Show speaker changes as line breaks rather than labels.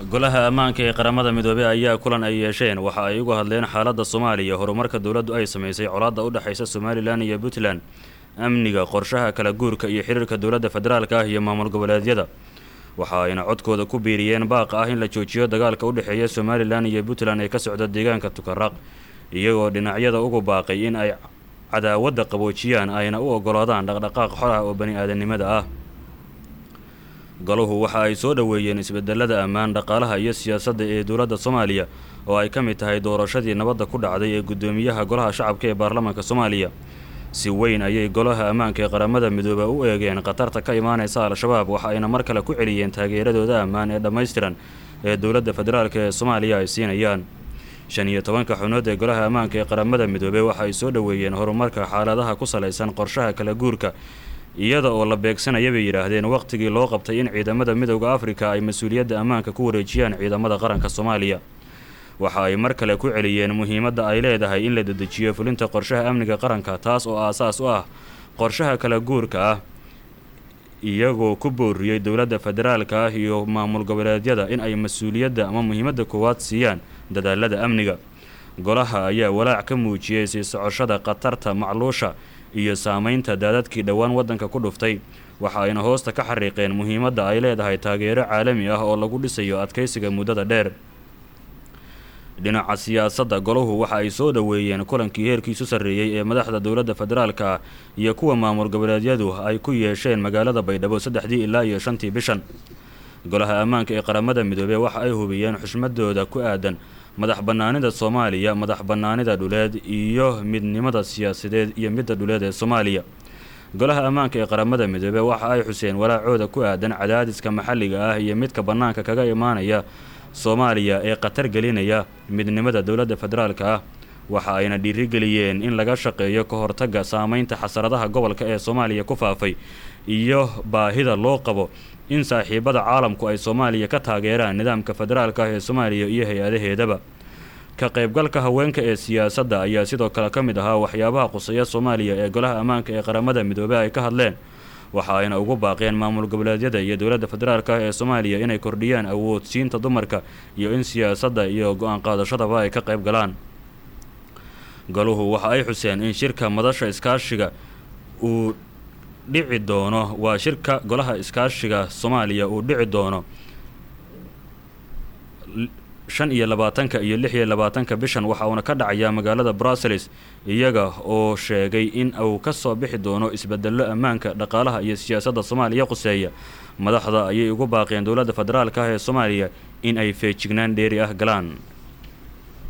golaha ammaanka ee qaramada midoobey ayaa kulan ay yeesheen waxa ay uga hadleen xaaladda soomaaliya horumarka dowladdu ay samaysay colaadda u dhexaysa somalilan iyo puntland amniga qorshaha kala guurka iyo xiriirka dowladda federaalka ah iyo maamul goboleedyada waxa ayna codkooda ku biiriyeen baaqa ah in la joojiyo dagaalka u dhexeeya somalilan iyo puntland ee ka socda deegaanka tukaraq iyagoo dhinacyada ugu baaqay in ay cadaawadda qaboojiyaan ayna u ogolaadaan dhaqdhaqaaq xor ah oo bani aadanimada ah golahu waxa ay soo dhoweeyeen isbedelada ammaan dhaqaalaha iyo siyaasadda ee dowladda soomaaliya oo ay ka mid tahay doorashadii nabadda ku dhacday ee guddoomiyaha golaha shacabka ee baarlamaanka soomaaliya si weyn ayay golaha ammaanka ee qaramada midooba u eegeen khatarta ka imaanaysa al-shabaab waxa ayna mar kale ku celiyeen taageeradooda ammaan ee dhammaystiran ee dowladda federaalk ee soomaaliya ay siinayaan shan iyo tobanka xubnood ee golaha ammaanka ee qaramada midoobey waxa ay soo dhoweeyeen horumarka xaaladaha ku salaysan qorshaha kala guurka iyada oo la beegsanaya bay yidhaahdeen wakhtigii loo qabtay in ciidamada midowda afrika ay mas-uuliyadda ammaanka ku wareejiyaan ciidamada qaranka soomaaliya waxa ay mar kale ku celiyeen muhiimadda ay leedahay in la dedejiyo fulinta qorshaha amniga qaranka taas oo aasaas u ah qorshaha kala guurka ah iyagoo ku booriyey dowladda federaalka ah iyo maamul goboleedyada in ay mas-uuliyadda ama muhiimadda koowaad siiyaan dadaalada amniga golaha ayaa walaac ka muujiyey sii socoshada khatarta macluusha iyo saameynta daadadkii dhowaan waddanka ku dhuftay waxa ayna hoosta ka xariiqeen muhiimadda ay leedahay taageero caalami ah oo lagu dhisayo adkaysiga muddada dheer dhinaca siyaasadda golahu waxa ay soo dhoweeyeen kulankii heerkiisu sarreeyey ee madaxda dowladda federaalka ah iyo kuwa maamul goboleedyadu ay ku yeesheen magaalada baydhabo saddexdii ilaa iyo shantii bishan golaha ammaanka ee qaramada midoobey waxa ay hubiyeen xushmadooda ku aadan madax bannaanida soomaaliya madax bannaanida dhuleed iyo midnimada siyaasadeed iyo midda dhuleed ee soomaaliya golaha ammaanka ee qaramada midoobey waxa ay xuseen walaacooda ku aadan cadaadiska maxalliga ah iyo midka bannaanka kaga imaanaya soomaaliya ee khatar gelinaya midnimada dowladda federaalka ah waxa ayna dhiirigeliyeen in laga shaqeeyo ka hortagga saameynta xasaradaha gobolka ee soomaaliya ku faafay iyo baahida loo qabo in saaxiibada caalamku ay soomaaliya ka taageeraan nidaamka federaalka ah ee soomaaliya iyo hay-adaheedaba ka qaybgalka haweenka ee siyaasadda ayaa sidoo kale ka mid ahaa waxyaabaha quseeya soomaaliya ee golaha ammaanka ee qaramada midoobey ay ka hadleen waxa ayna ugu baaqeen maamul goboleedyada iyo dowladda federaalka ah ee soomaaliya inay kordhiyaan awoodsiinta dumarka iyo in siyaasadda iyo go-aan qaadashadaba ay ka qayb galaan golahu waxa ay xuseen in shirka madasha iskaashiga uu dhici doono waa shirka golaha iskaashiga soomaaliya uu dhici doono shan iyo labaatanka iyo lix iyo labaatanka bishan waxa uuna ka dhacayaa magaalada brussels iyaga oo sheegay in uu ka soo bixi doono isbedello ammaanka dhaqaalaha iyo siyaasadda soomaaliya quseeya madaxda ayay ugu baaqeen dowladda federaalka ah ee soomaaliya in ay feejignaan dheeri ah galaan